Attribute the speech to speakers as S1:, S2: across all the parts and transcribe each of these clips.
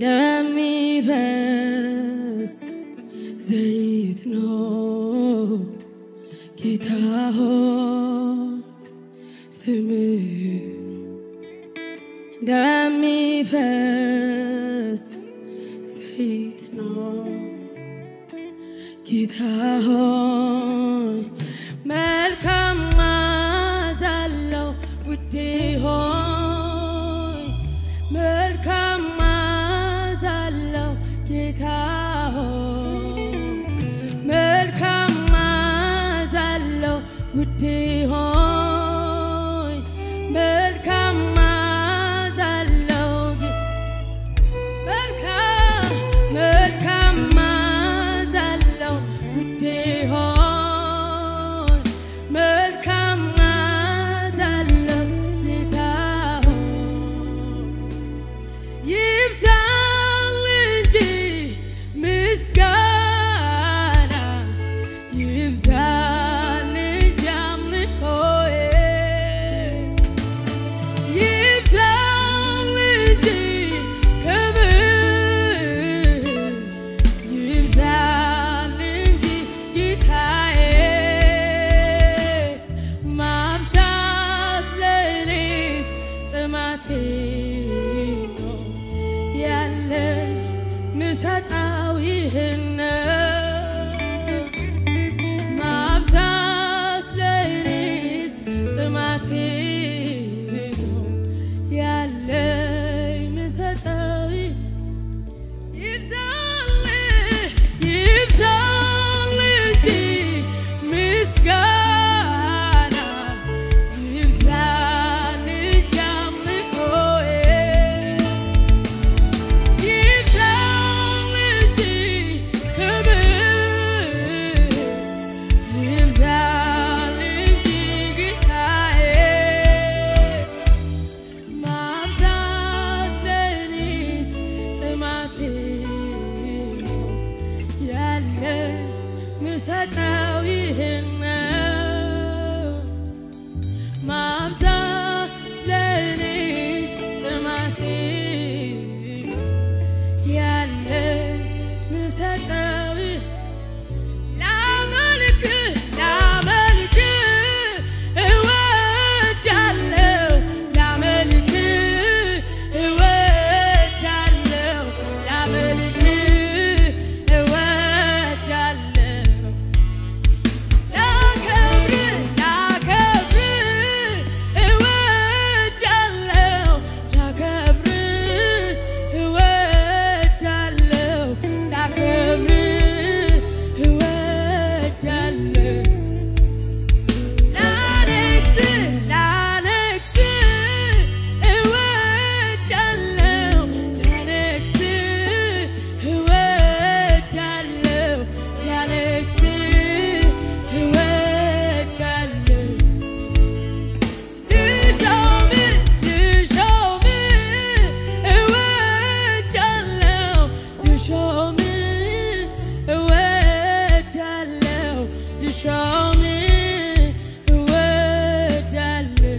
S1: እንደሚፈስ ዘይት ነው ጌታ ሆይ ስምህ እንደሚፈስ ዘይት ነው ጌታ ሆይ መልካም መዓዛ አለው ውዴ ሆይ መልካም መዓዛ አለው ጌታ ሆይ መልካም መዓዛ አለው ውዴ ሆይ መልካም መዓዛ አለው ጌ- መልካም መልካም መዓዛ አለው ውዴ ሆይ መልካም መዓዛ አለው ጌታ ሆይ ይብዛል እንጂ ምስጋና ይብዛል እንጂ አምልኮዬ ይብዛል እንጂ ክብር ይብዛል እንጂ ጌታዬ ማብዛት ለእኔስ ጥማቴ ነው ያለ ምሰጣው ይህን ማብዛት ለእኔስ ጥማቴ ነው ያለኝ ምሰጠው ይህ- ይብዛል ይብዛል እንጂ ምስጋና ይብዛል እንጂ አምልኮዬ ይብዛል እንጂ ክብር ይብዛል እንጂ ጌታዬ ማብዛት ለእኔስ ጥማቴ ነው ያለ ምሰጠው ይህን ነው። ማብዛት ለእኔስ ጥማቴ ነው ያለ ምሰጠው ይህ ላመልክ ላመልክ እወዳለሁ ላመልክ እወዳለሁ ላመልክ እወዳለሁ ላከብር ላከብር እወዳለሁ ላከብር እወዳለሁ ላከብር እወዳለሁ ላነግስ ላነግስ እወዳለሁ ላነግስ እወዳለሁ ላነግስ እወዳለሁ ልሾም ልሾም እወዳለሁ ልሾም እወዳለሁ ልሾም እወዳለሁ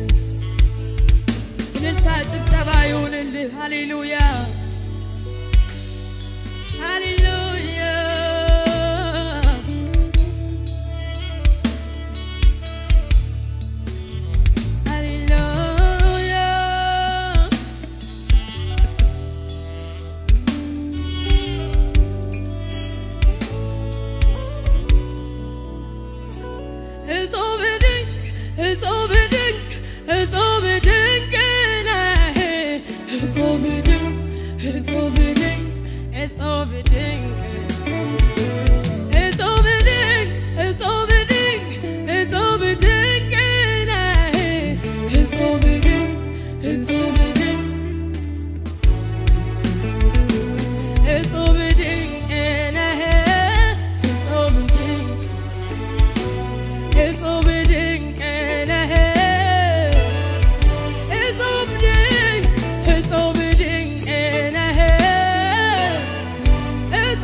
S1: እልልታ ጭብጨባ ይሁንልህ ሃሌሉያ ሃሌሉያ ሃሌሉያ እጾም ድንቅ እጾም ድንቅ እጾም ድንቅ ነህ እጾም ድንቅ እጾም ድንቅ እጾም ድንቅ እጾም ድንቅ እጾም ድንቅ እጾም ድንቅ ነህ እጾም ድንቅ እጾም ድንቅ እጾም ድንቅ ነህ እጾም ድንቅ እጹብ ድንቅ ነህ እጹብ ድንቅ እጹብ ድንቅ ነህ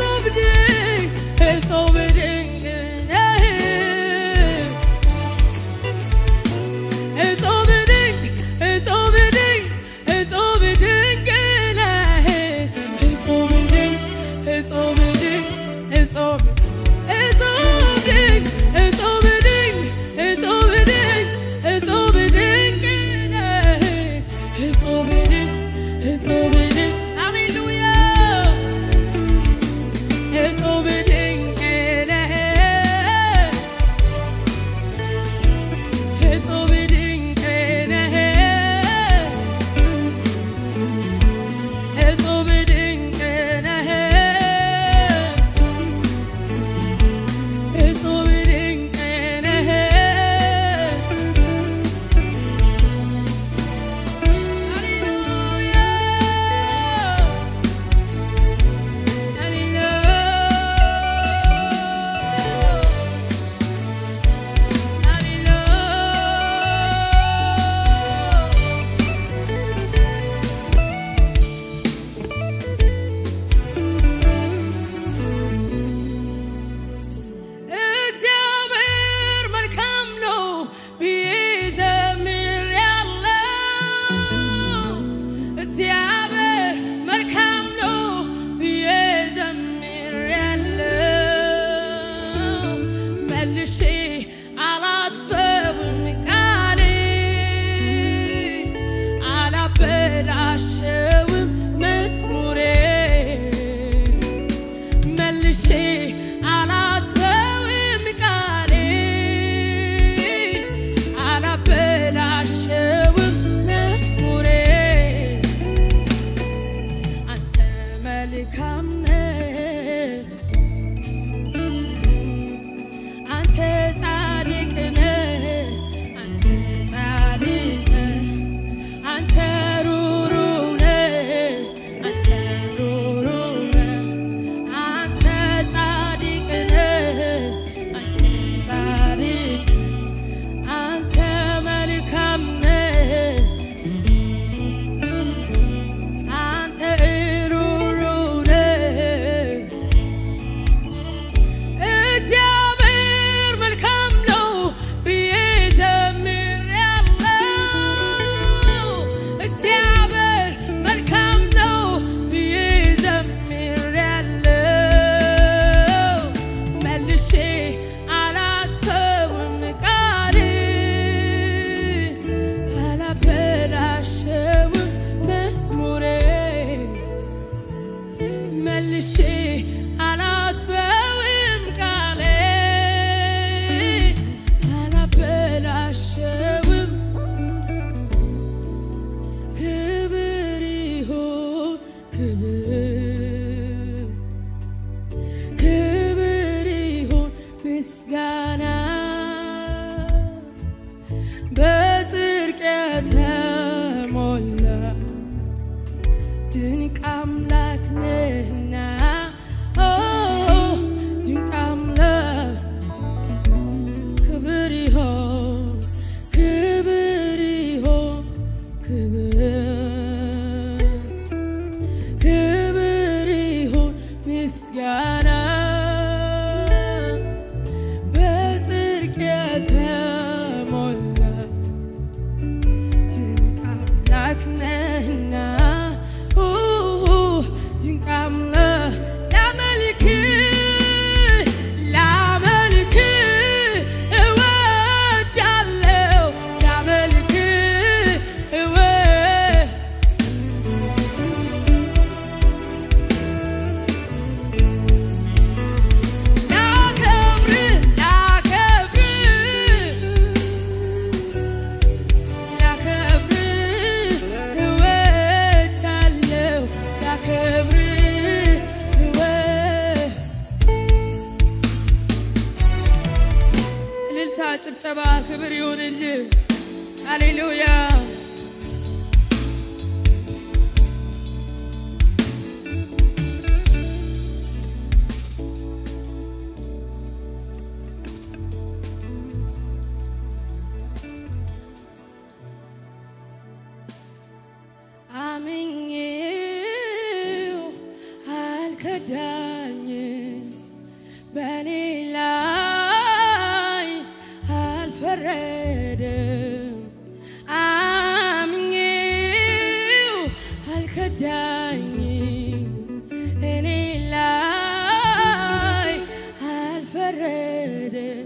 S1: መልካም ነህ አንተ ጻድቅ ነህ አንተ ጻድቅ ነህ አንተ ሩሩ ነህ አንተ ሩሩ ነህ አንተ ጻድቅ ነህ አንተ ጻድቅ አንተ መልካም ነህ አንተ ሩሩ ነህ እግዚአብሔር መልካም ነው ብዬ ዘምሬያለሁ። እግዚአብሔር መልካም ነው ብዬ ዘምሬያለሁ። መልሼ አላተውም ቃሌን፣ አላበላሸውም መዝሙሬን መልሼ አላጥፈውም ቃሌን አላበላሸውም። ክብር ይሁን ክብር ክብር ይሁን ምስጋና በጽድቅ የተሞላ ድንቅ አምላክ ነህና ኦ ድንቅ አምላክ ክብር ይሁን ክብር ይሁን ክብር ክብር ይሁን ምስጋና በጽድቅ የተሞላ ድንቅ አምላክ ነህና ኡ ድንቅ አምላክ ላመልክ ላመልክ እወዳለሁ ላመልክ እወ ላከብር ላከብር ላከብር እወዳለሁ ላከብር እወ እልልታ ጭብጨባ ክብር ይሁንልህ ሃሌሉያ አምኜው አልከዳኝም በኔ ላይ አልፈረደም። አምኜው አልከዳኝም እኔ ላይ አልፈረደም።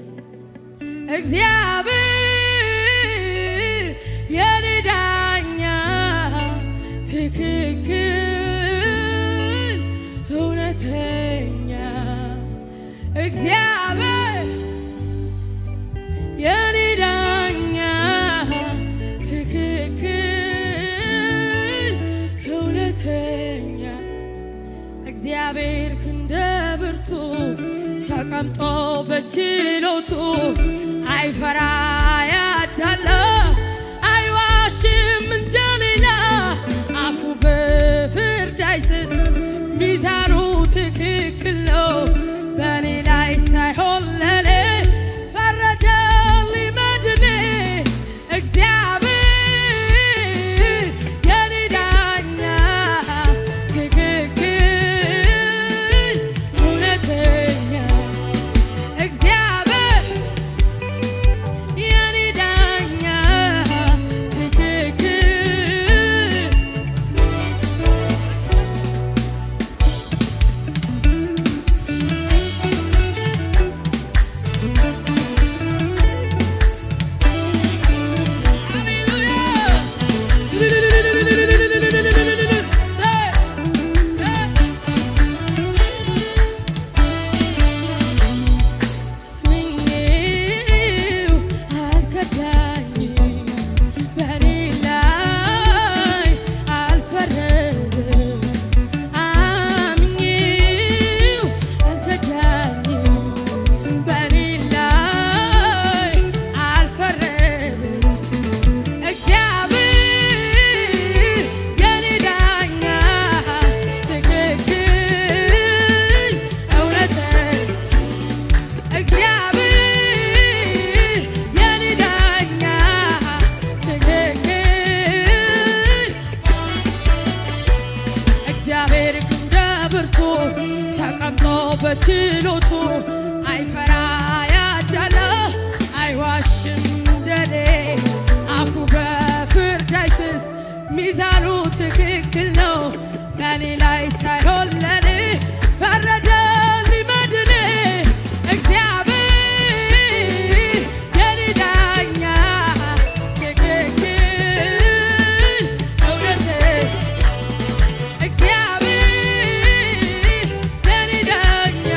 S1: እግዚአብሔር የኔ ዳኛ ትክክል እውነተኛ እግዚአብሔር የኔ ዳኛ ትክክል እውነተኛ እግዚአብሔር እንደ ብርቱ ተቀምጦ በችሎቱ አይፈራ ያዳላ አይዋሽም እንደሌላ አፉ በፍርድ አይስት ሚዛኑ ትክክል ነው በእኔ ላይ ሳይሆን ለኔ ፈረደልኝ መድኔ እግዚአብሔር የኔ ዳኛ ትክክል እውነተኛ እግዚአብሔር የኔ ዳኛ ትክክል በችሎቱ አይፈራ ያዳለ አይዋሽም እንደኔ አፉ በፍርድ አይስት ሚዛኑ ትክክል ነው በእኔ ላይ ሳይሆን ለኔ ፈረደ ሊመድን እግዚአብሔር የኔ ዳኛ ትክክል እውነት እግዚአብሔር የኔ ዳኛ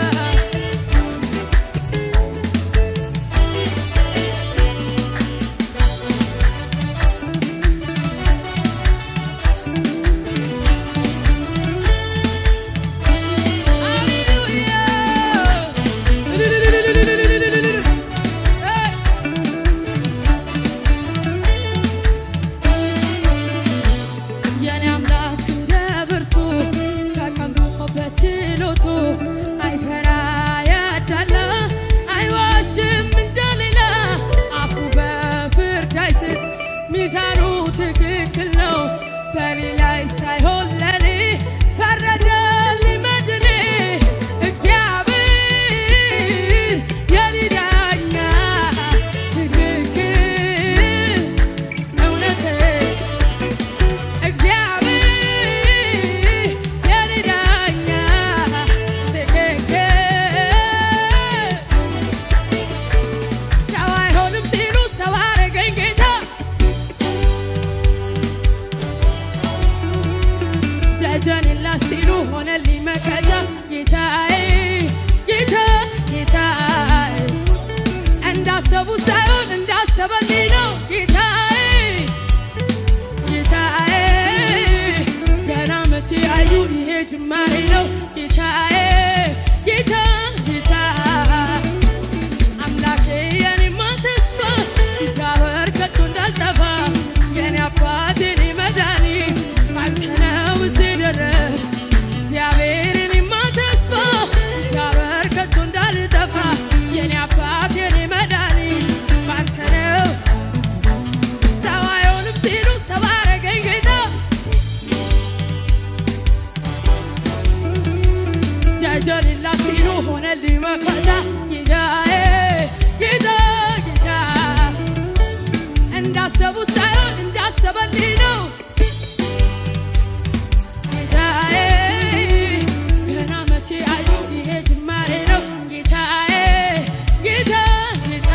S1: የኔ አምላክ እንደ ብርቱ ከቀኑ በችሎቱ አይፈራ ያዳላ አይዋሽም እንደሌላ አፉ በፍርድ አይስት ሚዛኑ ትክክል ነው በኔ ላይ ሳይሆን ለኔ ፈረደ ሊመድን እግዚአብሔር የኔ ዳኛ ትክክል እውነት እግዚአብሔር የኔ ዳኛ ትክክል ሰው አይሆንም ሲሉ ሰው አረገኝ ጌታ ደጀን የላ ሲሉ ሆነልኝ መከታ ጌታዬ ጌታ ጌታዬ እንዳሰቡ ሳይሆን እንዳሰበልኝ ነው ጌታዬ ጌታዬ ገና መቼ አዩ ይሄ ጅማሬ ነው ጌታዬ ጌታ ጌታ አምላኬ የኔማ ተስፋ ይታበር ከቶ እንዳልጠፋ የኔ አባት የኔ መድኃኒት አንተ ነው እዚህ ድረስ እግዚአብሔር የኔማ ተስፋ ይታበር ከቶ እንዳልጠፋ የኔ አባት የኔ መድኃኒት አንተ ነው ሰው አይሆንም ሲሉ ሰው አረገኝ ጌታ ደጀንላ ሲሉ ሆነልኝ መከታ ጌታዬ ጌታ ጌታ እንዳሰቡ ሳይሆን እንዳሰበልኝ ነው ጌታዬ ገና መቼ አዩ ይሄ ጅማሬ ነው ጌታዬ ጌታ ጌታ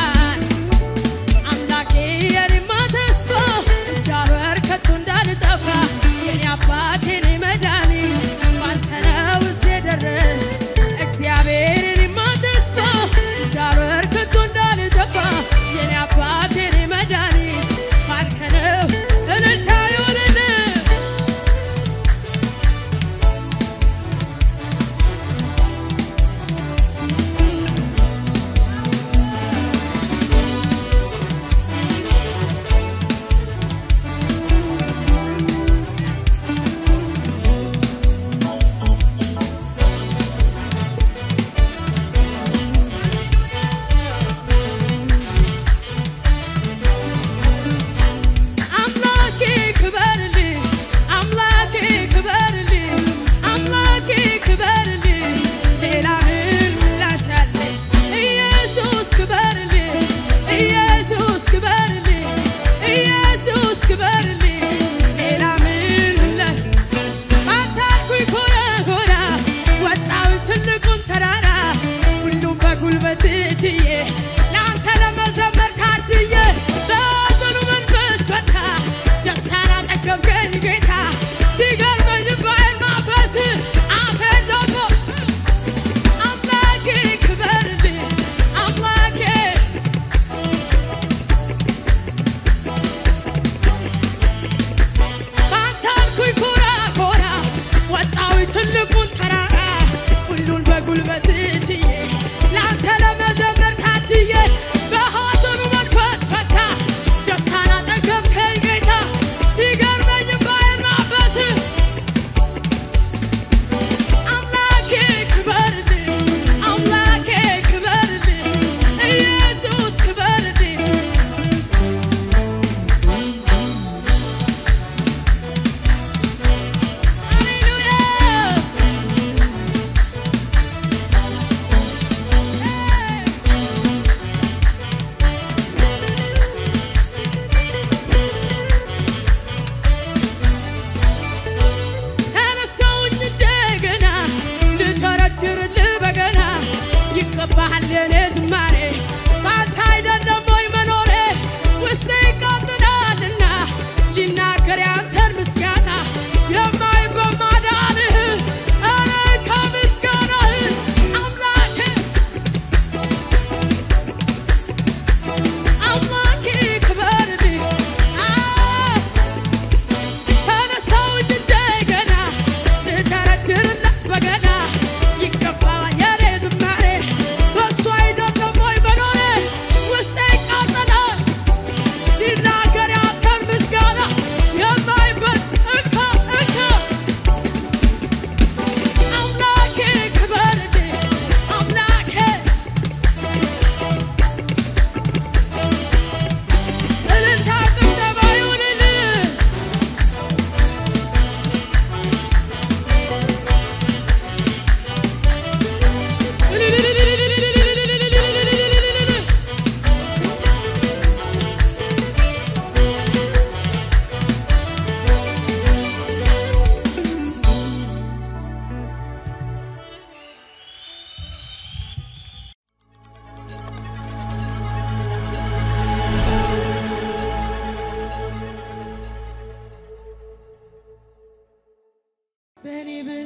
S1: አምላኬ የኔማ ተስፋ እንዳልወር ከቶ እንዳልጠፋ የኔ አባት የኔ መድኃኒት ባንተ ነው እዚህ የደረስ እግዚአብሔር የኔማ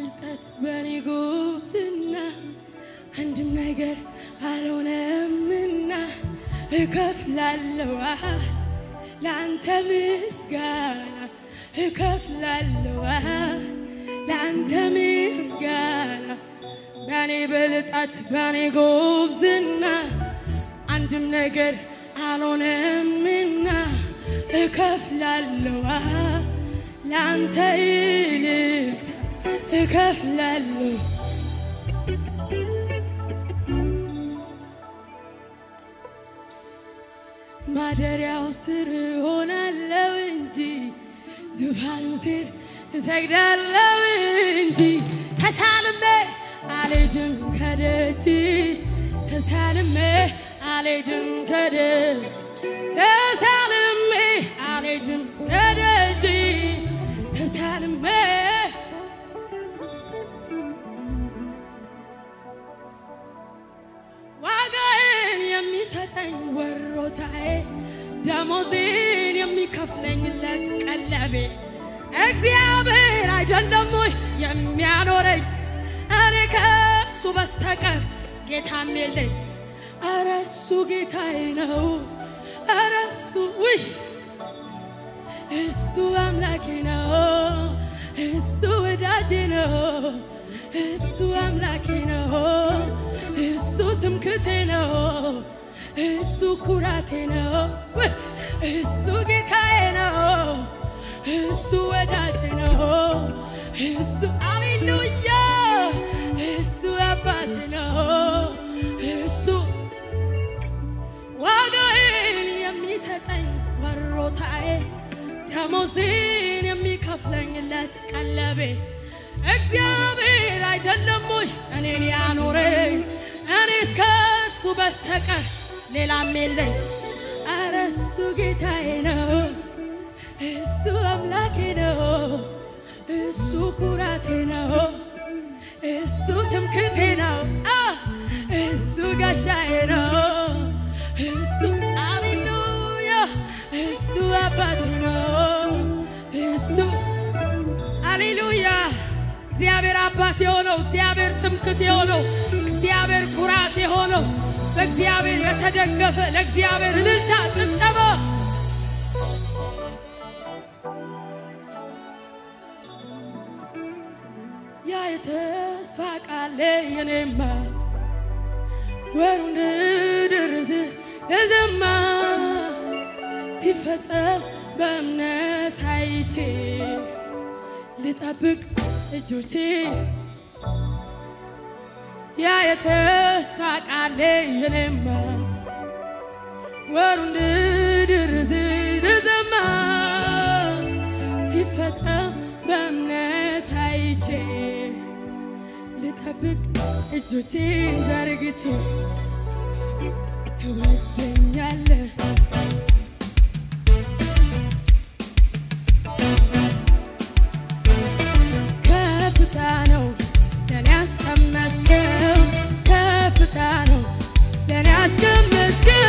S1: ብልጠት በኔ ጉብዝና አንድም ነገር አልሆነምና እከፍላለሁ አሃ ለአንተ ምስጋና እከፍላለሁ አሃ ለአንተ ምስጋና በኔ ብልጠት በኔ ጉብዝና አንድም ነገር አልሆነምና እከፍላለሁ አሃ ለአንተ ይልቅታ እከፍላለሁ ማደሪያው ስር ሆናለው እንጂ ዙፋኑ ስር እሰግዳለው እንጂ ተሳልሜ አልሄድም ከደጅ ተሳልሜ አልሄድም ከደጅ ተሳልሜ አልሄድም ከደጅ ተሳልሜ ዋጋዬን የሚሰጠኝ ወሮታዬ ደሞዜን የሚከፍለኝለት ቀለቤ እግዚአብሔር አይደለም ወይ የሚያኖረኝ? እኔ ከእሱ በስተቀር ጌታም የለኝ። ኧረ እሱ ጌታዬ ነው። ኧረ እሱ ውይ እሱ አምላኬ ነው። እሱ ወዳጄ ነው። እሱ አምላኬ ነው። እሱ ትምክቴ ነው። እሱ ኩራቴ ነው። ውይ! እሱ ጌታዬ ነው። እሱ ወዳጄ ነው። እሱ አሌሉያ እሱ አባቴ ነው። እሱ ዋጋዬን የሚሰጠኝ ወሮታዬ ደሞዜን የሚከፍለኝለት ቀለቤ እግዚአብሔር አይደለም ወይ እኔን ያኖረኝ? እኔስ ከእርሱ በስተቀር ሌላም የለኝ። ኧረ እሱ ጌታዬ ነው። እሱ አምላኬ ነው። እሱ ኩራቴ ነው። እሱ ትምክቴ ነው። አ እሱ ጋሻዬ ነው። እሱ አሌሉያ እሱ አባቴ ነው። እሱ አሌሉያ እግዚአብሔር አባት የሆነው እግዚአብሔር ትምክት የሆነው እግዚአብሔር ኩራት የሆነው በእግዚአብሔር የተደገፈ ለእግዚአብሔር እልልታ ጭብጨባ ያ የተስፋ ቃሌ የኔማ ወሩ እንድደርስ ተዘማ ሲፈጸም በእምነት አይቼ ልጠብቅ እጆቼ ያ የተስፋ ቃሌ የኔማ ወሩ እንድደርስ ተዘማ ሲፈጸም በእምነት አይቼ ልጠብቅ እጆቼ ዘርግቼ ትወደኛለህ ከፍታ ነው ለኔ ያስቀመጥከው ከፍታ ነው ለኔ ያስቀመጥከው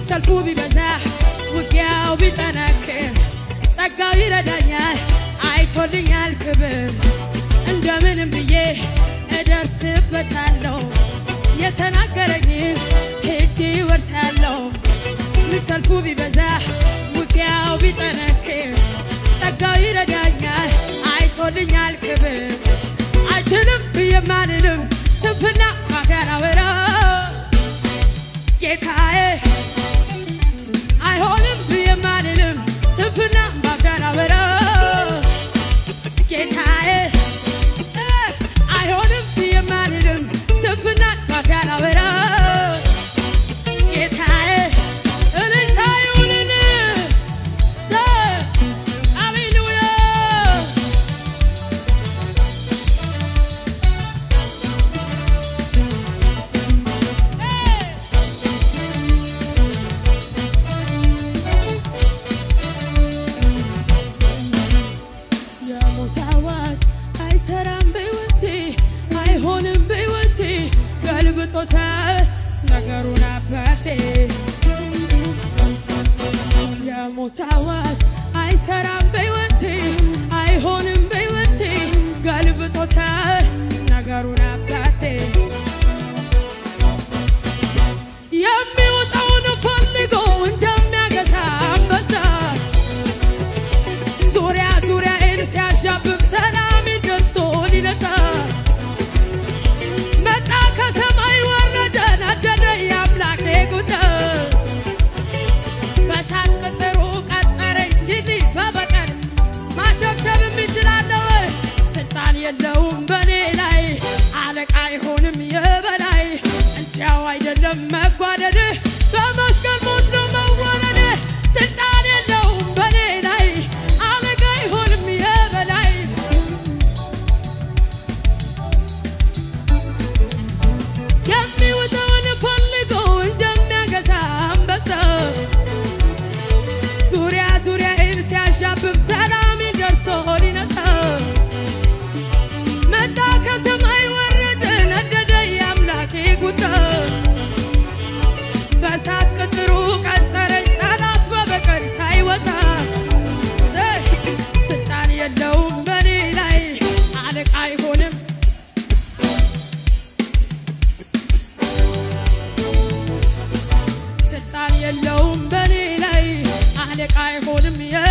S1: ሰልፉ ቢበዛ ውጊያው ቢጠነክር ጸጋው ይረዳኛል አይቶልኛል ክብር እንደምንም ብዬ እደርስበታለሁ የተናገረኝን ሄጄ ወርሳለሁ ሰልፉ ቢበዛ ውጊያው ቢጠነክር ጸጋው ይረዳኛል አይቶልኛል ክብር አይችልም ብዬ ማልልም ስንፍና ማገራወራ ጌታዬ አይሆንም ብዬ ማልልም ስንፍና ማገራወራ ጌታዬ እ አይሆንም ብዬ ማልልም ስንፍና ማገራወራ ጌታዬ እልልታ ይሁንልህ ሃሌሉያ የሞት አዋጅ አይሰራም በሕይወቴ አይሆንም በሕይወቴ ገልብጦታል ነገሩን አባቴ የሞት አዋጅ አይሰራም በሕይወቴ አይሆንም በሕይወቴ ገልብጦታል ነገሩን አባቴ የሚወጣውን ፈልጎ እንደሚያገሳ አንበሳ ዙሪያ ዙሪያዬን ሲያሻብብ ሰላም ደርሶ ሊነሳ መጣ ከሰማይ ወረደ ነደደ የአምላኬ ቁጣ በሳት ቅጥሩ ቀጠረኝ እንጂ በበቀል ማሸብሸብ የሚችላለሁ ስልጣን የለውም በኔ ላይ አለቃ አይሆንም የበላይ እንዲያው አይደለም መጓደድ በመስቀል ሞት ነው መወረድ ስልጣን የለውም በኔ ላይ አለቃ አይሆንም የበላይ የሚወጣውን ፈልጎ እንደሚያገሳ አንበሳ ዙሪያ ዙሪያዬን ሲያሻብብ ሰላሜን ደርሶ ሊነሳ መጣ ከሰማይ ወረደ ነደደ የአምላኬ ቁጣ በእሳት ቅጥሩ ቀጠረኝ ጠላት በበቀል ሳይወጣ ስልጣን የለውም በኔ ላይ አለቃ አይሆንም ስልጣን የለውም በኔ ላይ አለቃ አይሆንም